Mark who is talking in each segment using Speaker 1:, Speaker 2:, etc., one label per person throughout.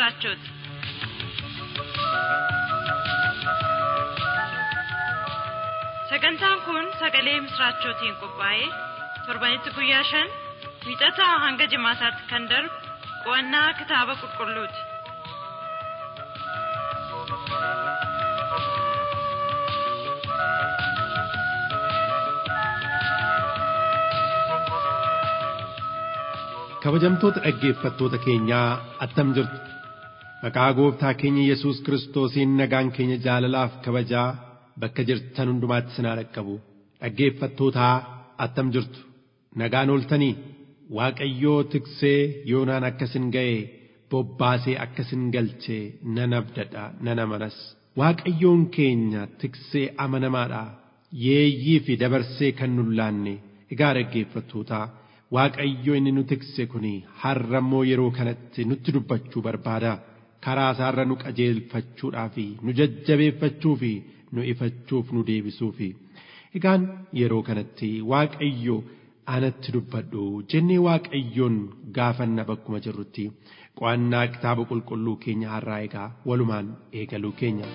Speaker 1: misraachooti. Sagantaan kun sagalee misraachootiin qophaa'ee torbanitti guyyaa shan wiixataa hanga jimaataatti kan darbu qo'annaa kitaaba qulqulluuti.
Speaker 2: kabajamtoota dhaggeeffattoota keenyaa attam jirtu maqaa gooftaa keenya yesus kiristoosiin nagaan keenya jaalalaaf kabajaa bakka jirtan hundumaatti sinaa dhaqqabu dhaggeeffattootaa attam jirtu nagaan ooltanii waaqayyoo tiksee yoonaan akkasin ga'e bobbaasee akkasin galchee nan abdadha nan amanas waaqayyoon keenya tiksee amanamaadha yeeyyii fi dabarsee kan nun laanne egaa dhaggeeffattootaa Waaqayyo inni nu tikse kuni har'a immoo yeroo kanatti nutti dubbachuu barbaada. Karaa isaarra nu qajeelfachuudhaa fi nu jajjabeeffachuu fi nu ifachuuf nu deebisuu fi egaan yeroo kanatti Waaqayyo anatti dubbadhu jennee Waaqayyoon gaafanna bakkuma jirrutti qo'annaa kitaaba qulqulluu keenya har'aa egaa walumaan eegaluu keenya.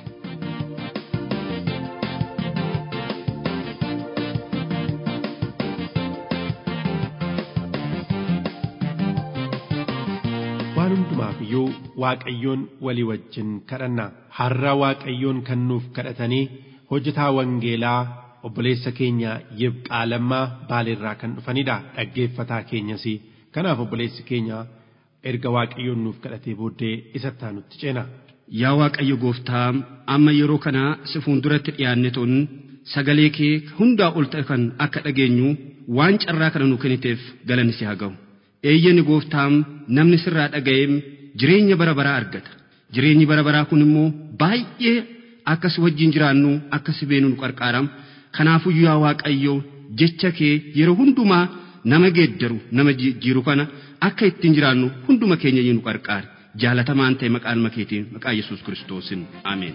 Speaker 2: waan hundumaaf iyyuu waaqayyoon walii wajjin kadhanna har'a waaqayyoon kan nuuf kadhatanii hojjetaa wangeelaa obboleessa keenya yibqaalammaa baaleerraa kan dhufanidha dhaggeeffataa keenyas kanaaf obboleessi keenya erga waaqayyoon nuuf kadhatee booddee isatti aanutti ceena.
Speaker 3: Yaa Waaqayyo gooftaa amma yeroo kana si fuulduratti dhiyaanne tun sagalee kee hundaa ol ta'e kan akka dhageenyu waan carraa kana nu kenniteef galanni si haa ga'u. eeyyani gooftaam namni sirraa dhaga'eem jireenya bara baraa argata jireenyi bara baraa kun immoo baay'ee akkas wajjin jiraannu akkas beenu nu qarqaaram kanaafuu yaa waaqayyo jecha kee yeroo hundumaa nama geeddaru nama jijjiiru kana akka ittiin jiraannu hunduma keenya nu qarqaari jaalatamaan ta'e maqaan makeetiin maqaa yesus kiristoosin ameen.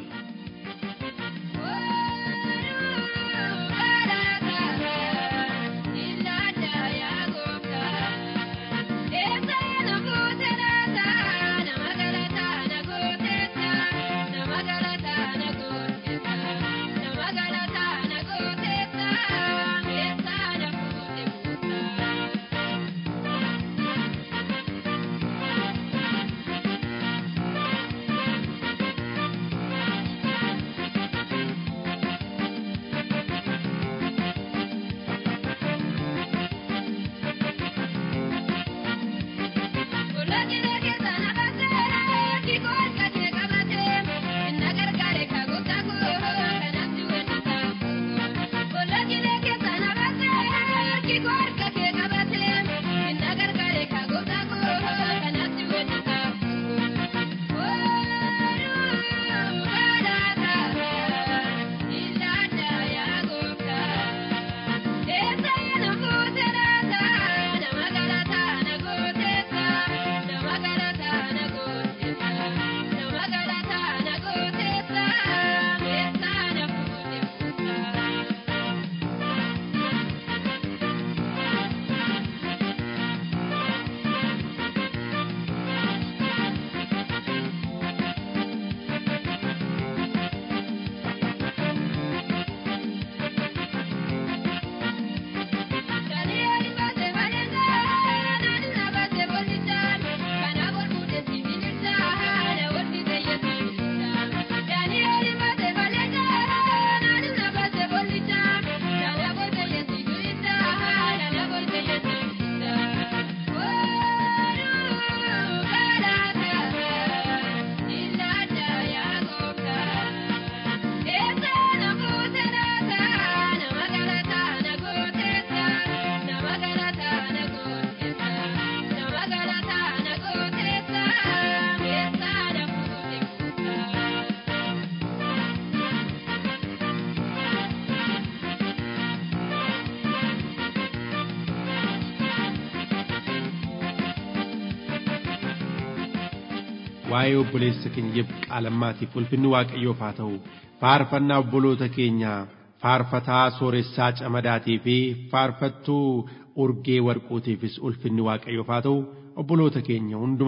Speaker 2: waa'ee obboleessa keenya qaalammaatiif ulfinni waaqayyoof haa ta'u faarfannaa obboloota keenya faarfataa sooressaa camadaatii fi faarfattuu urgee warquutiifis ulfinni waaqayyoof haa ta'u obboloota keenya hunduma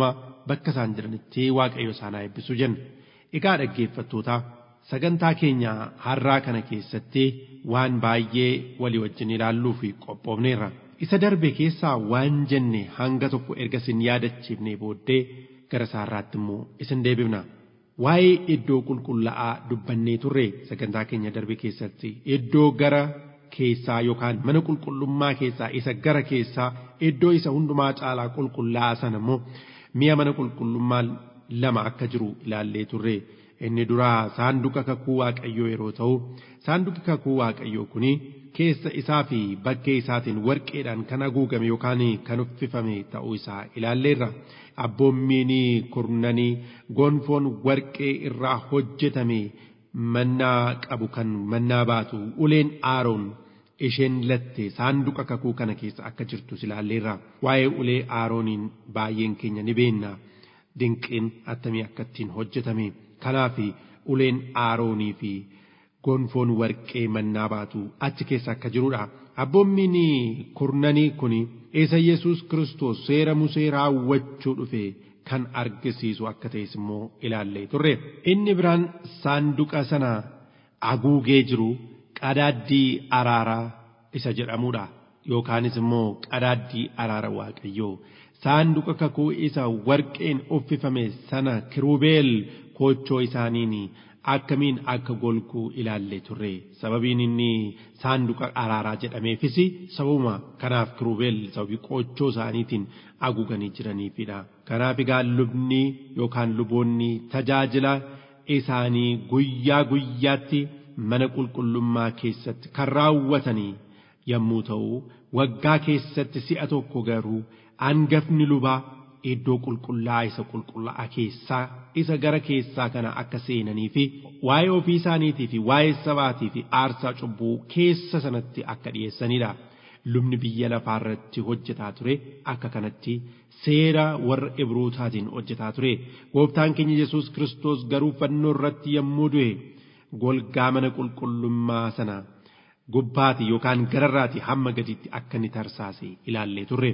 Speaker 2: bakka isaan jiranitti waaqayyo isaan haa eebbisu jenna. Egaa dhaggeeffattootaa sagantaa keenya har'aa kana keessatti waan baay'ee walii wajjin ilaalluu fi qophoofneerra. Isa darbe keessaa waan jenne hanga tokko erga isin yaadachiifnee booddee gara isaarraatti immoo isin deebifna. Waa'ee iddoo qulqullaa'aa dubbannee turre sagantaa keenya darbe keessatti iddoo gara keessaa yookaan mana qulqullummaa keessaa isa gara keessaa iddoo isa hundumaa caalaa qulqullaa'aa sana immoo mi'a mana qulqullummaa lama akka jiru ilaallee turre inni duraa saanduqa kakuu waaqayyoo yeroo ta'u saanduqi kakuu waaqayyoo kuni keessa isaa fi bakkee isaatiin warqeedhaan kan haguugame yookaan kan uffifame ta'uu isaa ilaalleerra abboommiin kurnanii gonfoon warqee irraa hojjetame mannaa qabu kan mannaa baatu uleen aaroon isheen latte saanduqa kakuu kana keessa akka jirtu ilaalleerra waa'ee ulee aarooniin baay'een keenya ni beenna dinqiin attamii akka ittiin hojjetame kanaaf uleen aaroonii fi gonfoon warqee mannaa baatu achi keessa akka jirudha. Abboommiin kurnanii kun isa Yesuus Kiristoos seera Musee raawwachuu dhufe kan argisiisu akka ta'es immoo ilaallee turre. Inni biraan saanduqa sana haguugee jiru qadaaddii araaraa isa jedhamudha. Yookaanis immoo qadaaddii araara waaqayyoo. Saanduqa kakuu isa warqeen uffifame sana kiruubeel koochoo isaaniin akkamiin akka golguu ilaallee turre sababiin inni saanduqa araaraa jedhameefis sababuma kanaaf kiruubeel sababii qoochoo isaaniitiin haguuganii jiraniifidha kanaaf egaa lubni yookaan luboonni tajaajila isaanii guyyaa guyyaatti mana qulqullummaa keessatti kan raawwatanii yommuu ta'u waggaa keessatti si'a tokko garuu hangafni lubaa iddoo qulqullaa isa qulqullaa'aa keessaa isa gara keessaa kana akka seenanii fi waa'ee ofii isaaniitii fi waa'ee sabaatii fi aarsaa cubbuu keessa sanatti akka dhiyeessanidha. Lubni biyya lafaa irratti hojjetaa ture akka kanatti seera warra Ibrootaatiin hojjetaa ture. Gooftaan keenya Yesuus Kiristoos garuu fannoo irratti yommuu du'e golgaa mana qulqullummaa sana gubbaati yookaan gararraati hamma gaditti akka inni tarsaase ilaallee turre.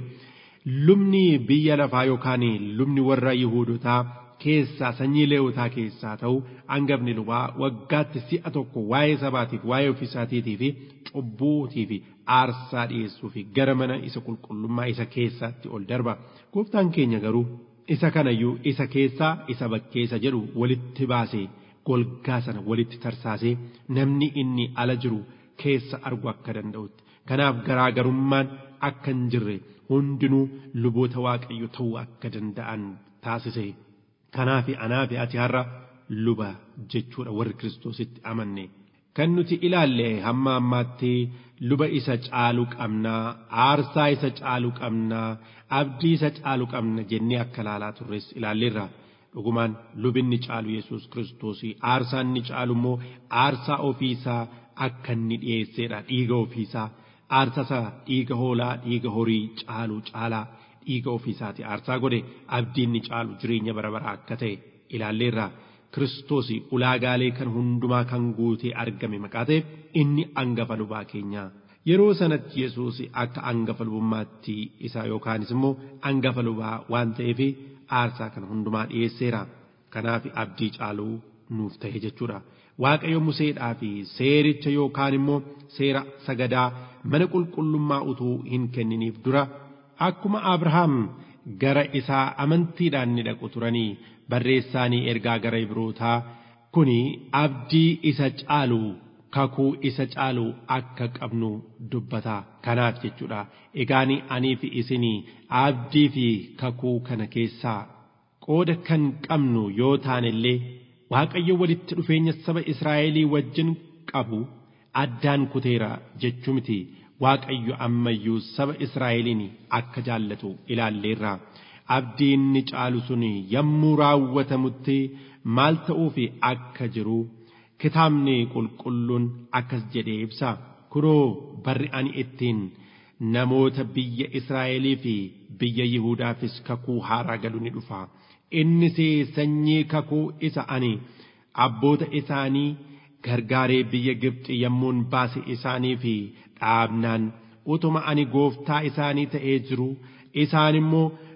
Speaker 2: lubni biyya lafaa yookaan lubni warra Yihuudotaa keessaa sanyii leewotaa keessaa ta'u hangafni lubaa waggaatti si'a tokko waa'ee sabaatiif waa'ee ofiisaatiitii fi cubbuutii fi aarsaa dhiyeessuu fi gara mana isa qulqullummaa isa keessaatti ol darba. Gooftaan keenya garuu isa kanayyuu isa keessaa isa bakkeessa jedhu walitti baasee golgaa sana walitti tarsaasee namni inni ala jiru keessa argu akka danda'utti. Kanaaf garaagarummaan akka hin jirre hundinuu luboota waaqayyo ta'uu akka danda'an taasise. Kanaaf anaa fi ati har'a luba jechuudha warri Kiristoositti amanne. Kan nuti ilaalle hamma ammaatti luba isa caalu qabnaa, aarsaa isa caalu qabnaa, abdii isa caalu qabna jennee akka ilaalaa turres ilaalleerra. Dhugumaan lubinni caalu Yesuus Kiristoosii aarsaa inni caalu immoo aarsaa ofiisaa akka inni dhiyeesseedha dhiiga ofiisaa. aarsasa dhiiga hoolaa dhiiga horii caalu caalaa dhiiga ofiisaati aarsaa godhe abdiinni caalu jireenya bara baraa akka ta'e ilaalleerra kiristoos ulaagaalee kan hundumaa kan guutee argame maqaa ta'e inni angafa lubaa keenyaa yeroo sanatti yesuus akka angafa lubummaatti isaa yookaanis immoo angafa lubaa waan ta'eef aarsaa kan hundumaa dhiyeesseera kanaaf abdii caaluu nuuf ta'e jechuudha. Waaqayyo Museedhaa fi seericha yookaan immoo seera sagadaa mana qulqullummaa utuu hin kenniniif dura akkuma Abrahaam gara isaa amantiidhaan ni dhaqu turanii barreessaanii ergaa gara Ibrootaa kuni abdii isa caalu kakuu isa caalu akka qabnu dubbata kanaaf jechuudha egaani anii fi isinii abdii fi kakuu kana keessaa qooda kan qabnu yoo taane illee waaqayyo walitti dhufeenya saba Israa'elii wajjin qabu addaan kuteera jechuu miti waaqayyo ammayyuu saba Israa'eliin akka jaallatu ilaalleerra abdii inni caalu sun yommuu raawwatamutti maal ta'uufi akka jiru kitaabni qulqulluun akkas jedhee ibsa kunoo barri ani ittiin namoota biyya Israa'elii fi biyya Yihuudaafis kakuu haaraa galu ni dhufa. innis sanyii kakuu isa ani abboota isaanii gargaaree biyya Gibxi yommuun baase isaanii fi dhaabnaan utuma ani gooftaa isaanii ta'ee jiru isaan immoo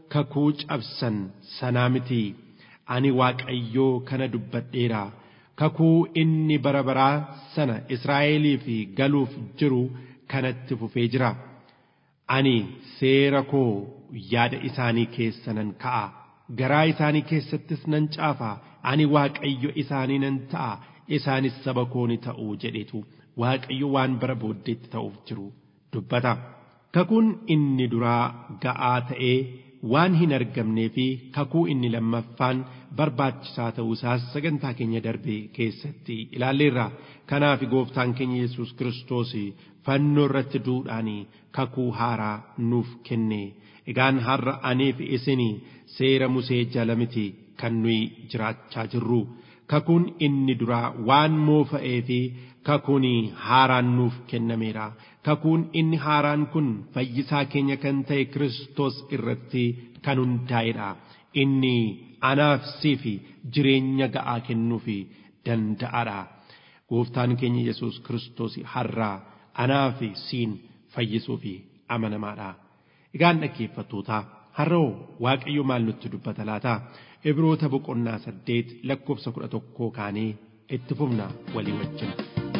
Speaker 2: kakuu cabsan sanaa miti ani waaqayyoo kana dubbadheera kakuu inni bara baraa sana Israa'eliif galuuf jiru kanatti fufee jira ani seera koo yaada isaanii keessa nan ka'a garaa isaanii keessattis nan caafa ani waaqayyo isaanii nan ta'a isaanis saba koo ni ta'u jedhetu waaqayyo waan bara booddeetti ta'uuf jiru dubbata kakuun inni duraa ga'aa ta'ee waan hin argamnee fi kakuu inni lammaffaan barbaachisaa ta'uusaas sagantaa keenya darbe keessatti ilaalleerra kanaaf gooftaan keenya yesus kiristoos fannoo irratti du'uudhaan kakuu haaraa nuuf kenne egaan har'a anii fi isin seera musee jala miti kan nuyi jiraachaa jirru kakuun inni duraa waan moofa'ee fi kakuun haaraan nuuf kennameera kakuun inni haaraan kun fayyisaa keenya kan ta'e Kiristoos irratti kan hundaa'edha inni anaaf siif jireenya ga'aa kennuuf danda'adha gooftaan keenya Yesuus Kiristoos har'aa anaaf siin fayyisuuf amanamaadha egaan dhaggeeffattootaa har'oo waaqayyo maal nutti dubbata laata ibroota boqonnaa saddeet lakkoofsa kudha tokkoo kaanee itti fufna walii wajjin.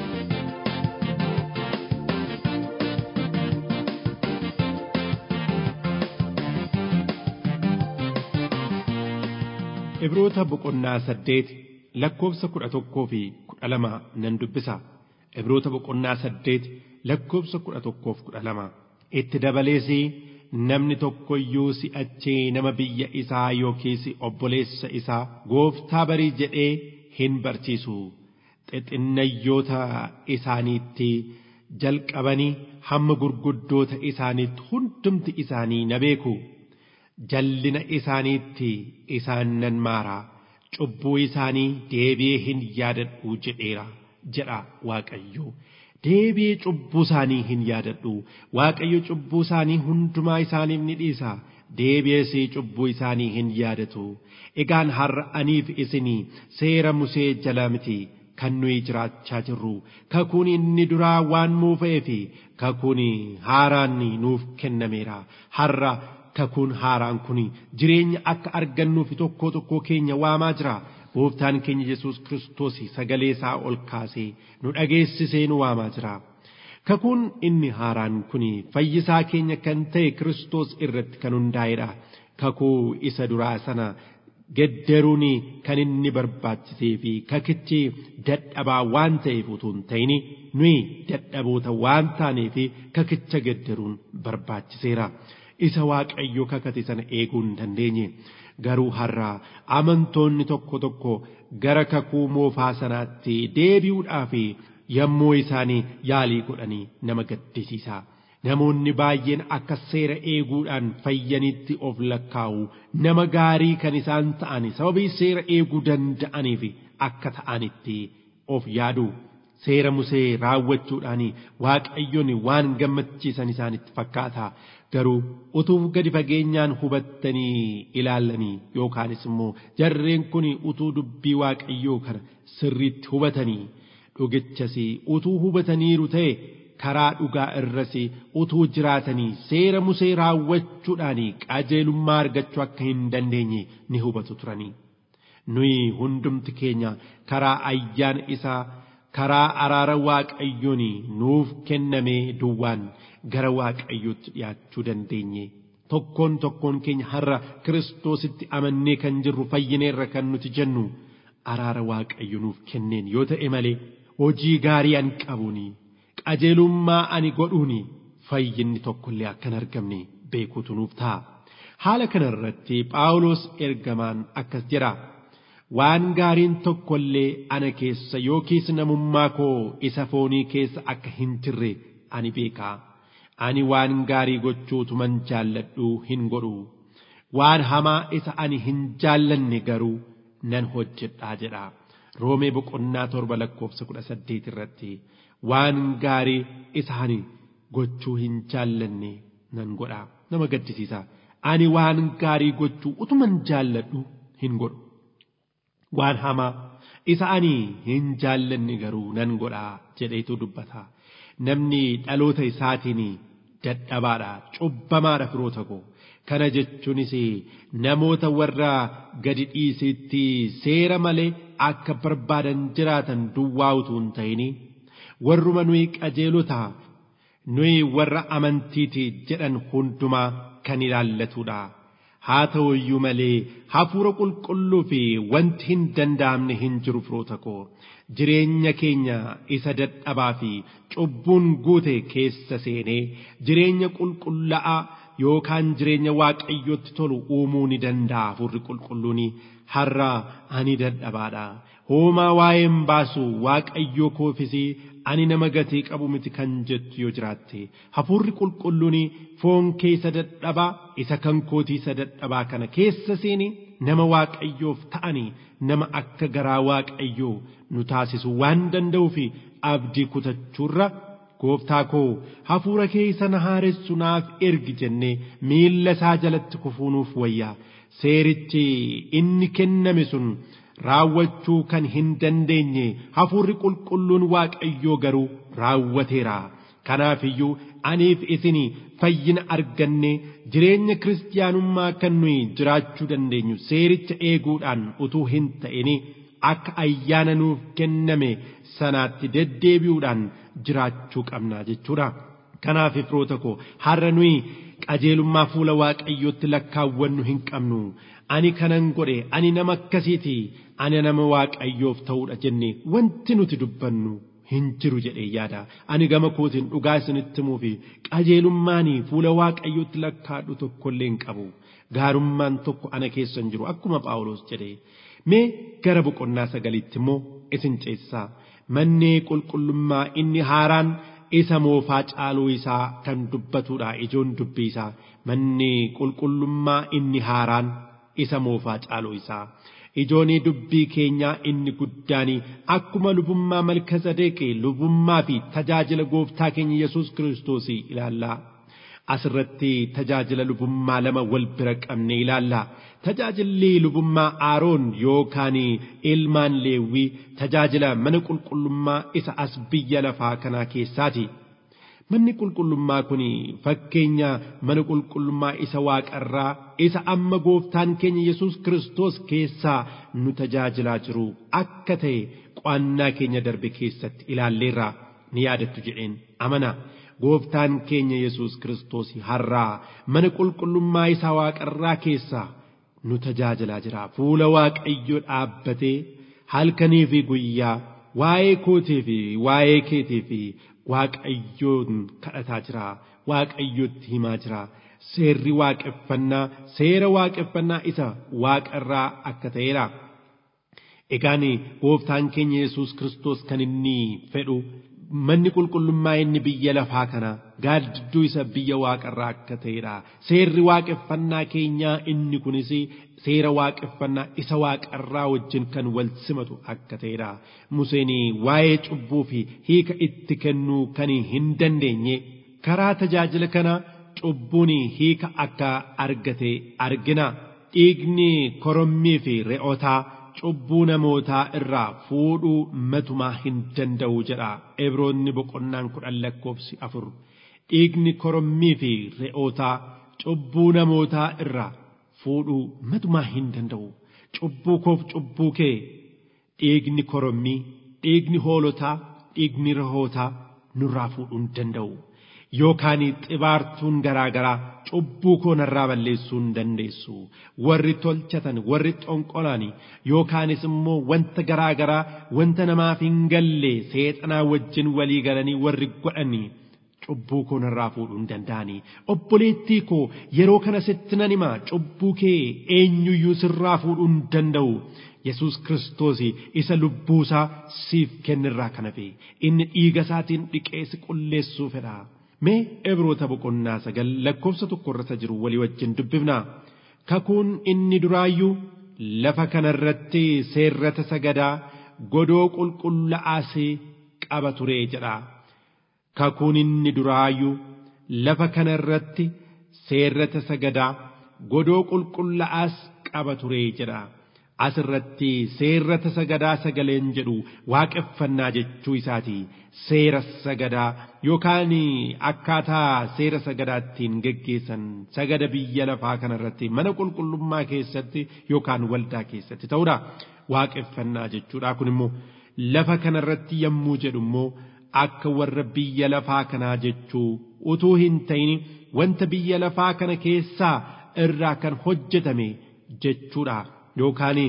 Speaker 2: Ibroota boqonnaa saddeet lakkoofsa kudha tokkoo fi kudha lama nan dubbisa. Ibroota boqonnaa saddeet lakkoofsa kudha tokkoof kudha lama. Itti dabalees namni tokko iyyuu si'achee nama biyya isaa yookiis obboleessa isaa gooftaa barii jedhee hin barsiisu. Xixinayyoota isaaniitti jalqabanii hamma gurguddoota isaaniitti hundumti isaanii na beeku. jallina isaaniitti isaan nan maara cubbuu isaanii deebi'ee hin yaadadhu jedheera jedha waaqayyo deebi'ee cubbuu isaanii hin yaadadhu waaqayyo cubbuu isaanii hundumaa isaaniif ni dhiisa deebi'ees cubbuu isaanii hin yaadatu egaan har'a aniif isinii seera musee jala miti kan nuyi jiraachaa jirru kakuun inni duraa waan moofa'ee fi kakuun haaraan nuuf kennameera har'a kakuun haaraan kun jireenya akka argannuuf tokko tokko keenya waamaa jira gooftaan keenya yesus kiristoos sagalee isaa ol kaasee nu dhageessisee nu waamaa jira kakuun inni haaraan kun fayyisaa keenya kan ta'e kiristoos irratti kan hundaa'edha kakuu isa duraa sana gedderuun kan inni barbaachisee fi kakichi dadhabaa waan ta'eef utuu hin ta'in nuyi dadhaboota waan taaneef kakicha gedderuun barbaachiseera. isa waaqayyo kakate sana eeguu hin dandeenye garuu har'a amantoonni tokko tokko gara kakuu moofaa sanaatti deebi'uudhaaf yommuu isaanii yaalii godhanii nama gaddisiisa. Namoonni baay'een akka seera eeguudhaan fayyanitti of lakkaa'u nama gaarii kan isaan ta'an sababii seera eeguu danda'aniif akka ta'anitti of yaadu. Seera musee raawwachuudhaan waaqayyoon waan gammachiisan isaanitti fakkaata. garuu utuu gadi fageenyaan hubattanii ilaallanii yookaanis immoo jarreen kun utuu dubbii waaqayyoo kana sirriitti hubatanii dhugichas utuu hubataniiru ta'e karaa dhugaa irras utuu jiraatanii seera musee raawwachuudhaan qajeelummaa argachuu akka hin dandeenye ni hubatu turanii. Nuyi hundumti keenya karaa ayyaana isaa karaa araara waaqayyoon nuuf kennamee duwwaan gara waaqayyootti dhiyaachuu dandeenye tokkoon tokkoon keenya har'a kiristoositti amannee kan jirru fayyineerra kan nuti jennu araara waaqayyo nuuf kenneen yoo ta'e malee hojii gaarii ani qabuuni qajeelummaa ani godhuuni fayyinni tokkollee akkan argamne beekuutu nuuf ta'a haala kanarratti phaawulos ergamaan akkas jedha. waan gaariin tokkollee ana keessa yookiis namummaa koo isa foonii keessa akka hin jirre ani beeka ani waan gaarii gochuutuman jaalladhu hin godhu waan hamaa isa ani hin jaallanne garuu nan hojjedhaa jedha roomee boqonnaa torba lakkoofsa kudha saddeet irratti waan gaarii isa ani gochuu hin jaallanne nan godha nama gaddisiisa ani waan gaarii gochuu utuman jaalladhu hin godhu. waan hamaa isa ani hin jaallanne garuu nan godhaa jedheetu dubbata namni dhaloota isaatiin dadhabaadha cubbamaadha firoota koo kana jechuunis namoota warra gadi dhiisitti seera malee akka barbaadan jiraatan duwwaa utuu hin ta'in warruma nuyi qajeelota nuyi warra amantiiti jedhan hundumaa kan ilaallatudha. haa ta'u iyyuu malee hafuura qulqulluu fi wanti hin danda'amne hin jiru firoota koo jireenya keenya isa dadhabaa fi cubbuun guute keessa seenee jireenya qulqullaa'aa yookaan jireenya waaqayyotti tolu uumuu ni danda'a hafuurri qulqulluun har'a ani dadhabaadha hoomaa waa'een baasu waaqayyoo koofis ani nama gatii qabu miti kan jettu yoo jiraatte hafuurri qulqulluun foon keessa dadhabaa isa kan kootii isa dadhabaa kana keessa seeni nama waaqayyoof ta'anii nama akka garaa waaqayyoo nu taasisu waan danda'uu fi abdii kutachuurra gooftaa koo hafuura keessa na haaressu naaf ergi jennee miilla isaa jalatti kufuunuuf wayyaa seerichi inni kenname sun raawwachuu kan hin dandeenye hafuurri qulqulluun waaqayyoo garuu raawwateera kanaaf iyyuu aniif isin fayyina arganne jireenya kiristaanummaa kan nuyi jiraachuu dandeenyu seericha eeguudhaan utuu hin ta'in akka ayyaana nuuf kenname sanaatti deddeebi'uudhaan jiraachuu qabna jechuudha. Kanaaf firoota koo har'a nuyi qajeelummaa fuula waaqayyootti lakkaawwannu hin qabnu. Ani kanan godhe ani nama akkasiiti ani nama waaqayyoof ta'uudha jenne wanti nuti dubbannu hin jiru jedhee yaada. Ani gama kootiin dhugaa isinitti himuu fi qajeelummaanii fuula waaqayyootti lakkaadhu tokkollee hin qabu. Gaarummaan tokko ana keessa hin jiru akkuma Phaawulos jedhe. Mee gara boqonnaa sagaliitti immoo isin ceessaa. Manni qulqullummaa inni haaraan isa moofaa caaluu isaa kan dubbatudha ijoon dubbii isaa. Manni qulqullummaa inni haaraan isa moofaa caaluu isaa. Ijoonii dubbii keenyaa inni guddaan akkuma lubummaa malka sadeeqe lubummaa fi tajaajila gooftaa keenya Yesuus Kiristoos ilaallaa. Asirratti tajaajila lubummaa lama wal bira qabne ilaalla. Tajaajilli lubummaa Aaroon yookaan ilmaan Leewwii tajaajila mana qulqullummaa isa as biyya lafaa kanaa keessaati. Manni qulqullummaa kun fakkeenya mana qulqullummaa isa waaqarraa isa amma gooftaan keenya Yesuus Kiristoos keessaa nu tajaajilaa jiru akka ta'e qo'annaa keenya darbe keessatti ilaalleerra ni yaadattu jedheen amana. Gooftaan keenya Yesuus Kiristoos har'aa mana qulqullummaa isa waaqarraa keessaa nu tajaajilaa jira. Fuula waaqayyoo dhaabbatee halkanii fi guyyaa waa'ee kootii fi waa'ee keetii fi waaqayyoon kadhataa jira waaqayyootti himaa jira seerri waaqeffannaa seera waaqeffannaa isa waaqarraa akka ta'eera. Egaan gooftaan keenya Yesuus Kiristoos kan inni fedhu manni qulqullummaa inni biyya lafaa kana gaaddidduu isa biyya waaqarraa akka ta'edha. Seerri waaqeffannaa keenyaa inni kunis seera waaqeffannaa isa waaqarraa wajjin kan wal simatu akka ta'edha. Museen waa'ee cubbuu fi hiika itti kennuu kan hin dandeenye karaa tajaajila kana cubbuun hiika akka argate argina. Dhiigni korommii fi re'ootaa cubbuu namootaa irraa fuudhuu matumaa hin danda'u jedha Ibroonni boqonnaan kudhan lakkoofsi afur. Dhiigni korommii fi re'ootaa cubbuu namootaa irraa fuudhuu matumaa hin danda'u. Cubbuu koof cubbuu kee dhiigni korommii, dhiigni hoolotaa, dhiigni re'ootaa nurraa fuudhuu hin danda'u. Yookaan xibaartuun garaa garaa cubbuu koo narraa balleessuu hin dandeessu. Warri tolchatan, warri xonqolan yookaanis immoo wanta garaa garaa wanta namaaf hin galle seexanaa wajjin walii galanii warri godhanii cubbuu koo narraa fuudhuu hin danda'ani. Obboleettii koo yeroo kana sitti nan hima cubbuu kee eenyuyyuu sirraa fuudhuu hin danda'u. Yesuus Kiristoos isa lubbuusaa siif kennirraa kana fe inni dhiiga isaatiin dhiqee si qulleessuu fedha. Mee Ibroota boqonnaa sagal lakkoofsa tokko irratti jiru walii wajjin dubbifna. Kakuun inni duraayyuu lafa kanarratti seerrata sagadaa godoo qulqullaa'aas qaba ture jedha. Kakuun inni duraayyuu lafa kanarratti seerrata sagadaa godoo qulqullaa'aas qaba ture jedha. asirratti seerrata sagadaa sagaleen jedhu waaqeffannaa jechuu isaati seera sagadaa yookaan akkaataa seera sagadaattiin geggeessan sagada biyya lafaa kanarratti mana qulqullummaa keessatti yookaan waldaa keessatti ta'uudha waaqeffannaa jechuudha kun immoo lafa kanarratti yommuu jedhu immoo akka warra biyya lafaa kanaa jechuu utuu hin ta'in wanta biyya lafaa kana keessaa irraa kan hojjetame jechuudha yookaan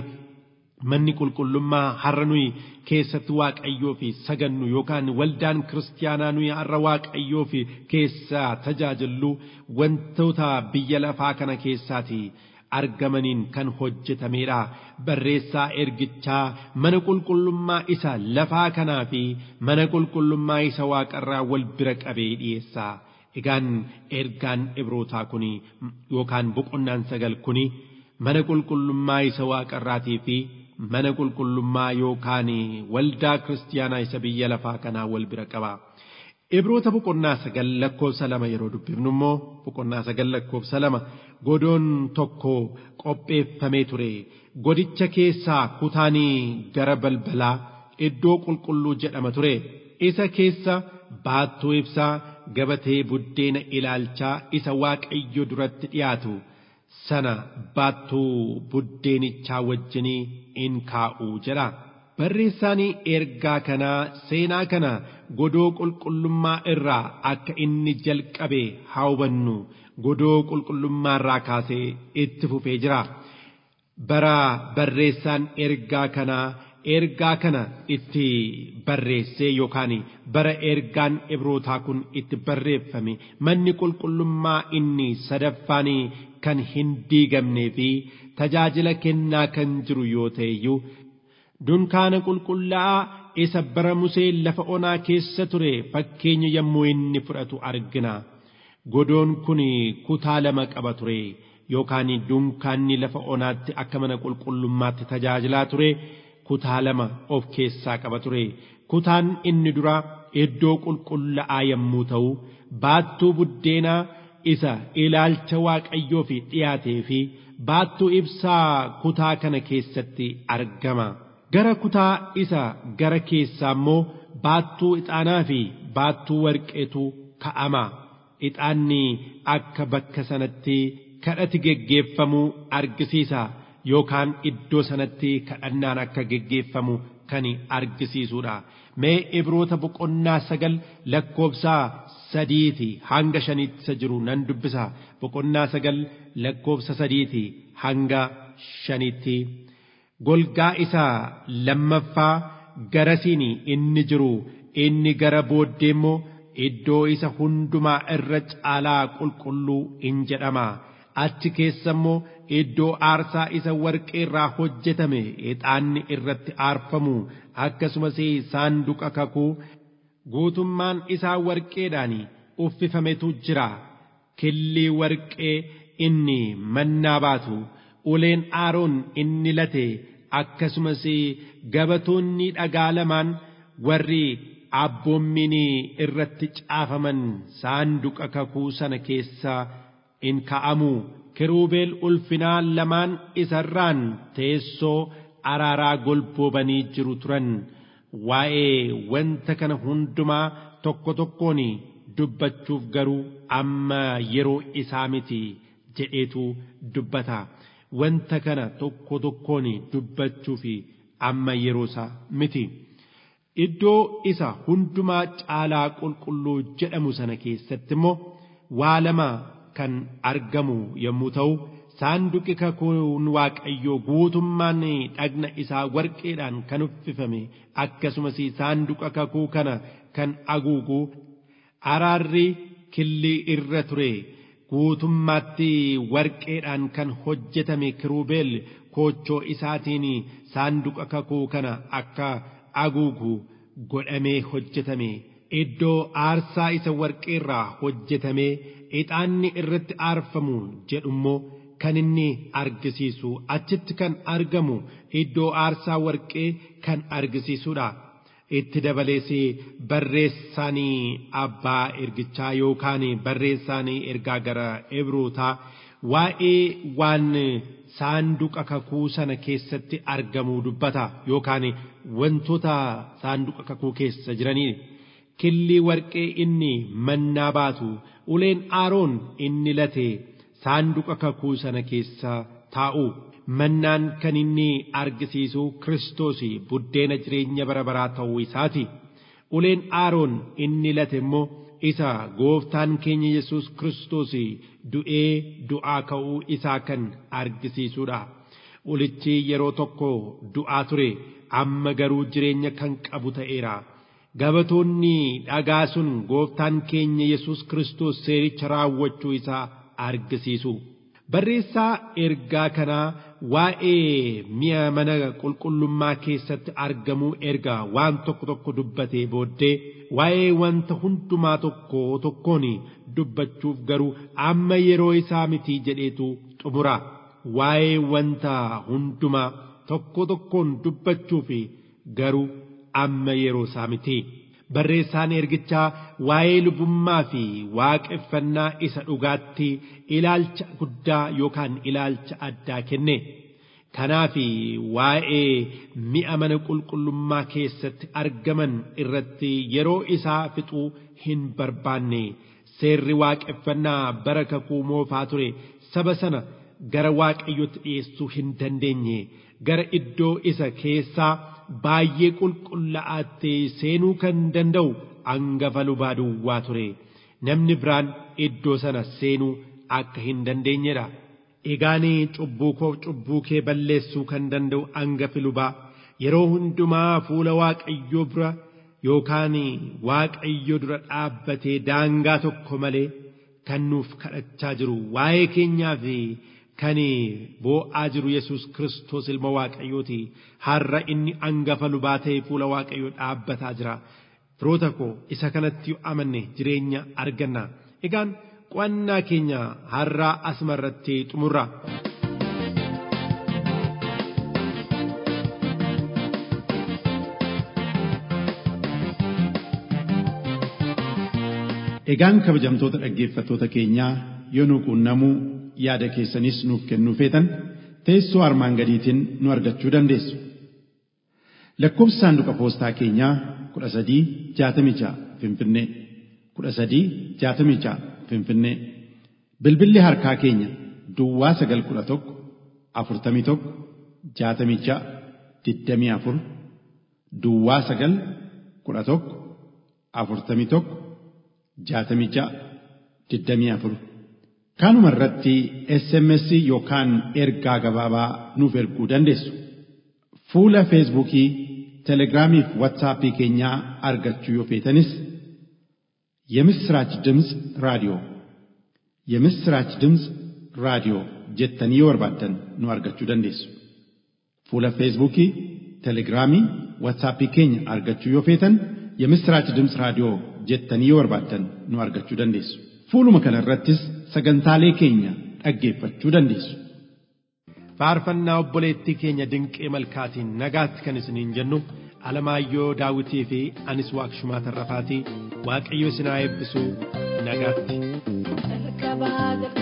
Speaker 2: manni qulqullummaa har'a nuyi keessatti waaqayyoo fi sagannu yookaan waldaan kiristaanaa nuyi har'a waaqayyoo fi keessaa tajaajillu wantoota biyya lafaa kana keessaati argamaniin kan hojjetamedha barreessaa ergichaa mana qulqullummaa isa lafaa kanaa fi mana qulqullummaa isa waaqarraa wal bira qabee dhiyeessaa egaan ergaan ibrootaa kun yookaan boqonnaan sagal kun mana qulqullummaa isa waaqarraatii fi mana qulqullummaa yookaan waldaa kiristaanaa isa biyya lafaa kanaa wal bira qaba. Ibroota boqonnaa sagal lakkoofsa lama yeroo dubbifnu immoo boqonnaa sagal lakkoofsa lama godoon tokko qopheeffamee ture godicha keessaa kutaanii gara balbalaa iddoo qulqulluu jedhama ture isa keessa baattuu ibsaa gabatee buddeena ilaalchaa isa waaqayyo duratti dhiyaatu sana baattuu buddeenichaa wajjinii in kaa'u jedha. Barreessaan ergaa kanaa seenaa kana godoo qulqullummaa irraa akka inni jalqabe haa hubannu godoo qulqullummaa irraa kaasee itti fufee jira. Bara barreessaan ergaa kanaa ergaa kana itti barreessee yookaan bara ergaan ibrootaa kun itti barreeffame manni qulqullummaa inni sadaffaan kan hin diigamnee fi tajaajila kennaa kan jiru yoo ta'e iyyuu dunkaana qulqullaa'aa isa bara Musee lafa onaa keessa ture fakkeenya yommuu inni fudhatu argina. Godoon kun kutaa lama qaba ture yookaan dunkaanni lafa onaatti akka mana qulqullummaatti tajaajilaa ture kutaa lama of keessaa qaba ture. Kutaan inni dura iddoo qulqullaa'aa yommuu ta'u baattuu buddeenaa isa ilaalcha waaqayyoo fi dhiyaatee fi baattuu ibsaa kutaa kana keessatti argama. Gara kutaa isa gara keessaa immoo baattuu ixaanaa fi baattuu warqeetu ka'ama. Ixaanni akka bakka sanatti kadhati geggeeffamuu argisiisa yookaan iddoo sanatti kadhannaan akka geggeeffamu kan argisiisudha. Mee ibroota boqonnaa sagal lakkoofsaa sadiiti hanga shaniitti isa jiru nan dubbisa. Boqonnaa sagal lakkoofsa sadiiti hanga shaniitti. golgaa isaa lammaffaa garasiin inni jiru inni gara booddee immoo iddoo isa hundumaa irra caalaa qulqulluu in jedhama achi keessa immoo iddoo aarsaa isa warqee irraa hojjetame ixaanni irratti aarfamu akkasumas saanduqa kakuu guutummaan isaa warqeedhaan uffifametu jira killii warqee inni mannaa baatu uleen aaroon inni late akkasumas gabatoonni dhagaa lamaan warri abboommiin irratti caafaman saanduqa kakuu sana keessa in ka'amu kiruubeel ulfinaa lamaan isarraan teessoo araaraa golboobanii jiru turan waa'ee wanta kana hundumaa tokko tokkoon dubbachuuf garuu amma yeroo isaa miti jedheetu dubbata. wanta kana tokko tokkoon dubbachuu fi amma yeroo isaa miti. Iddoo isa hundumaa caalaa qulqulluu jedhamu sana keessatti immoo waa lama kan argamu yommuu ta'u saanduqi kakuun waaqayyoo guutummaan dhagna isaa warqeedhaan kan uffifame akkasumas saanduqa kakuu kana kan haguugu araarri killii irra ture. guutummaatti warqeedhaan kan hojjetame kiruubeel koochoo isaatiin saanduqa kakuu kana akka haguugu godhamee hojjetame iddoo aarsaa isa warqeerraa hojjetame ixaanni irratti aarfamu jedhummoo kan inni argisiisu achitti kan argamu iddoo aarsaa warqee kan argisiisudha. itti dabalees barreessaanii abbaa ergichaa yookaan barreessaanii ergaa gara ebrootaa waa'ee waan saanduqa kakuu sana keessatti argamuu dubbata yookaan wantoota saanduqa kakuu keessa jiranii killii warqee inni mannaa baatu uleen aaroon inni late saanduqa kakuu sana keessa taa'u mannaan kan inni argisiisu kiristoos buddeena jireenya bara baraa ta'uu isaati uleen aaroon inni late immoo isa gooftaan keenya yesus kiristoos du'ee du'aa ka'uu isaa kan argisiisudha ulichi yeroo tokko du'aa ture amma garuu jireenya kan qabu ta'eera gabatoonni dhagaa sun gooftaan keenya yesus kiristoos seericha raawwachuu isaa argisiisu barreessaa ergaa kanaa waa'ee mi'a mana qulqullummaa keessatti argamuu erga waan tokko tokko dubbatee booddee waa'ee wanta hundumaa tokko tokkoon dubbachuuf garuu amma yeroo isaa mitii jedheetu xumura waa'ee wanta hundumaa tokko tokkoon dubbachuuf garuu amma yeroo isaa mitii. barreessaan ergichaa waa'ee lubummaa fi waaqeffannaa isa dhugaatti ilaalcha guddaa yookaan ilaalcha addaa kenne. Kanaaf waa'ee mi'a mana qulqullummaa keessatti argaman irratti yeroo isaa fixuu hin barbaanne seerri waaqeffannaa bara kakuu moofaa ture saba sana gara waaqayyotti dhiyeessuu hin dandeenye gara iddoo isa keessaa baay'ee qulqullaa'aatti seenuu kan danda'u hangafa lubaa duwwaa ture namni biraan iddoo sana seenuu akka hin dandeenyedha. Egaan cubbuu koo cubbuu kee balleessuu kan danda'u hangafi lubaa yeroo hundumaa fuula waaqayyoo bira yookaan waaqayyo dura dhaabbatee daangaa tokko malee kan nuuf kadhachaa jiru waa'ee keenyaa fi kan boo'aa jiru yesus kiristoos ilma waaqayyooti har'a inni hangafa lubaa ta'e fuula waaqayyoo dhaabbataa jira firoota koo isa kanatti yoo amanne jireenya arganna egaan qo'annaa keenya har'aa asuma irratti xumurra.
Speaker 4: Egaan kabajamtoota dhaggeeffattoota keenyaa yoo nu quunnamuu yaada keessanis nuuf kennuu feetan teessoo armaan gadiitiin nu argachuu dandeessu. Lakkoofsi saanduqa poostaa keenyaa kudha sadii jaatamii ja'a Finfinnee kudha sadii jaatamii ja'a Finfinnee bilbilli harkaa keenya Duwwaa sagal kudha tokko afurtamii tokko jaatamii ja'a digdamii afur Duwwaa sagal kudha tokko afurtamii tokko jaatamii ja'a digdamii afur. Kanuma irratti SMS yookaan ergaa gabaabaa nuuf erguu dandeessu. Fuula Feesbuukii, Telegiraamii fi Waatsaappii keenyaa argachuu yoo feetanis የምስራች ድምፅ ራዲዮ የምስራች ድምፅ ራዲዮ jettanii yoo barbaaddan nu argachuu dandeessu. Fuula Feesbuukii, Telegiraamii, Waatsaappii keenya argachuu yoo feetan የምስራች ድምፅ raadiyoo jettanii yoo barbaaddan nu argachuu dandeessu. Fuuluma kana irrattis sagantaalee keenya dhaggeeffachuu dandeessu.
Speaker 2: faarfannaa obboleettii keenya dinqee malkaatiin nagaatti kan isiniin jennu alamaayyoo daawitii fi anis waaqshumaa tarrafaatii waaqayyo isin haa eebbisu nagaatti.